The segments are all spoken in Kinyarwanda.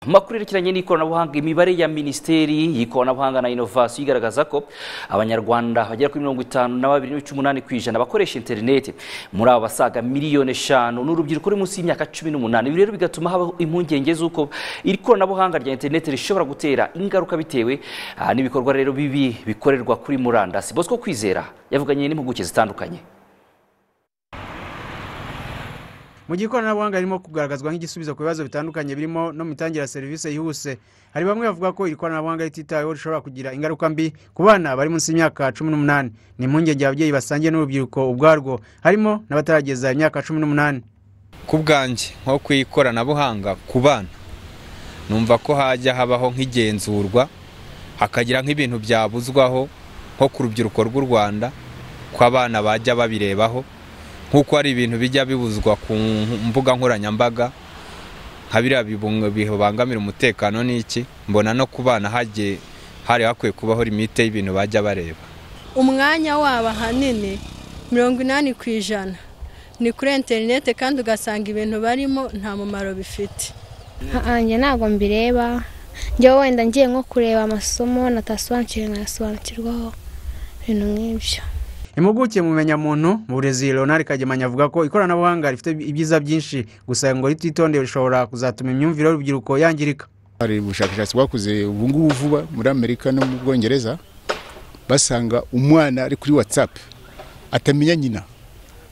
amakuru yerekeranye n'ikoranabuhanga imibare ya minisiteri y'ikoranabuhanga na inovasiyo igaragaza ko abanyarwanda bagera kuri mirongo itanu na babiri n'ibice umunani ku ijana bakoresha interineti muri abo basaga miliyoni eshanu ni urubyiruko ruri munsi y'imyaka cumi n'umunani ibi rero bigatuma habaho impungenge z'uko iri koranabuhanga rya interineti rishobora gutera ingaruka bitewe ah, n'ibikorwa rero bibi bikorerwa kuri murandasi bosco kwizera yavuganye n'impuguke zitandukanye mu gihe ikoranabuhanga ririmo kugaragazwa nk'igisubizo ku bibazo bitandukanye birimo no mu mitangire ya serivisi yihuse hari bamwe bavuga ko iri koranabuhanga rititaweho rishobora kugira ingaruka mbi ku bana bari munsi y'imyaka cumi n'umunani ni impungenge ababyeyi basangiye n'urubyiruko ubwarwo harimo n'abatarageza imyaka cumi n'umunani ku bwanjye nko ku ikoranabuhanga ku bana numva ko hajya habaho nk'igenzurwa hakagira nk'ibintu byabuzwaho nko ku rubyiruko rw'u rwanda ko abana bajya babirebaho nk'uko hari ibintu bijya bibuzwa ku mbuga nkoranyambaga nka biriya bibungo- bibangamira umutekano n'iki mbona no ku bana hagiye hari hakwiye kubaho limite y'ibintu bajya bareba umwanya wabo ahanini mirongo inani ku ijana ni kuri interinete kandi ugasanga ibintu barimo nta mumaro bifite njye ntabwo mbireba njyewe wenda ngiye nko kureba amasomo natasobanukiriwe nkayasobanukirwaho ibintu nk'ibyo impuguke mu bumenyamuntu mu burezi leonard kagemanya avuga ko ikoranabuhanga rifite ibyiza byinshi gusa ngo rititondewe rishobora kuzatuma imyumvire y'urubyiruko yangirika hari ubushakashatsi bwakoze ubu ngubu vuba muri amerika no mu bwongereza basanga umwana ari kuri watsapu atamenya nyina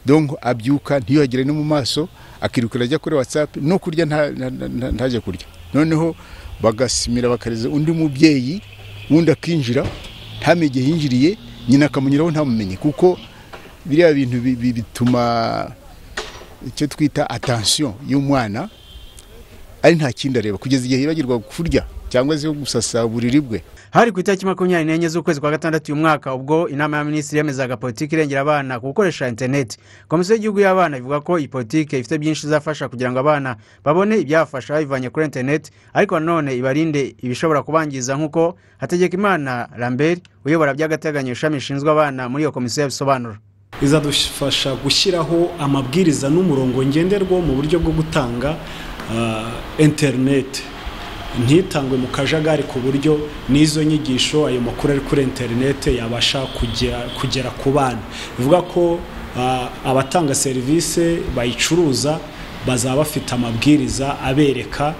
donko abyuka ntiyuhagire no mu maso akirukira ajya kuri watsapu no kurya nta- nta- nta- ntajya kurya noneho bagasimira bakareza undi mubyeyi wundi akinjira ntamenye igihe yinjiriye nyina akamunyuraho ntamumenye kuko biriya bintu bi- bi- bituma icyo twita atansiyo y'umwana ari nta kindi areba kugeza igihe yibagirwa kurya cyangwa se gusasa uburiri bwe hari ku itariki makumyabiri n'enye z'ukwezi kwa gatandatu uyu mwaka ubwo inama ya minisitiri yemezaga politiki irengera abana ku gukoresha interineti komisiyo y'igihugu y'abana ivuga ko iyi politiki ifite byinshi izafasha kugira ngo abana babone ibyafasha babivanye kuri interineti ariko nanone ibarinde ibishobora kubangiza nk'uko hategekimana lambert uyobora by'agateganyo ishami rishinzwe abana muri iyo komisiyo yabisobanura izadufasha gushyiraho amabwiriza n'umurongo ngenderwaho mu buryo bwo gutanga ah, interineti ntitangwe mu kajagari ku buryo n'izo nyigisho ayo makuru ari kuri interineti yabasha kugera, kugera ku bana bivuga ko ah, abatanga serivisi bayicuruza bazaba bafite amabwiriza abereka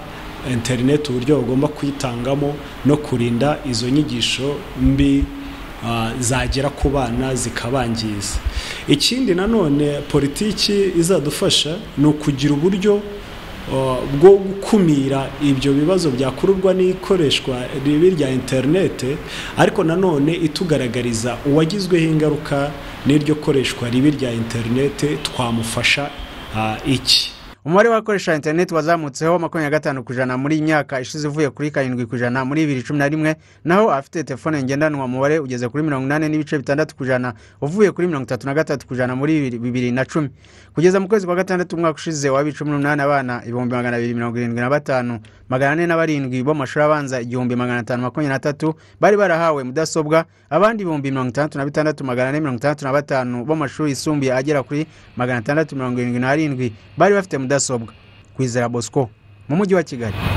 interineti uburyo bagomba kuyitangamo no kurinda izo nyigisho mbi ah, zagera ku bana zikabangiza ikindi nanone politiki izadufasha ni ukugira uburyo ah, bwo gukumira ibyo bibazo byakururwa n'ikoreshwa ribi rya interinete ariko nanone itugaragariza uwagizweho ingaruka n'iryo koreshwa ribi rya interinete twamufasha ah, iki umubare w'abakoresha interineti wazamutseho makumyabiri na gatanu ku ijana muri iyi myaka ishize uvuye kuri karindwi ku ijana muri bibiri cumi na rimwe naho abafite telefone ngendanwa umubare ugeze kuri mirongo inani n'ibice bitandatu ku ijana uvuye kuri mirongo itatu na gatatu ku ijana muri bibiri- bibiri na cumi kugeza mu kwezi kwa gatandatu umwaka ushize wabaye cumi n'umunani abana ibihumbi magana abiri mirongo irindwi na batanu magana ane na barindwi bo mu mashuri abanza igihumbi magana atanu makumyabiri na tatu bari barahawe mudasobwa abandi ibihumbi mirongo itandatu na bitandatu magana ane mirongo itandatu na batanu bo mu mashuri yisumbuye agera kuri magana atandatu mirongo irindwi n'arindwi bari bafite mudasobwa kwizera bosco mu mujyi wa kigali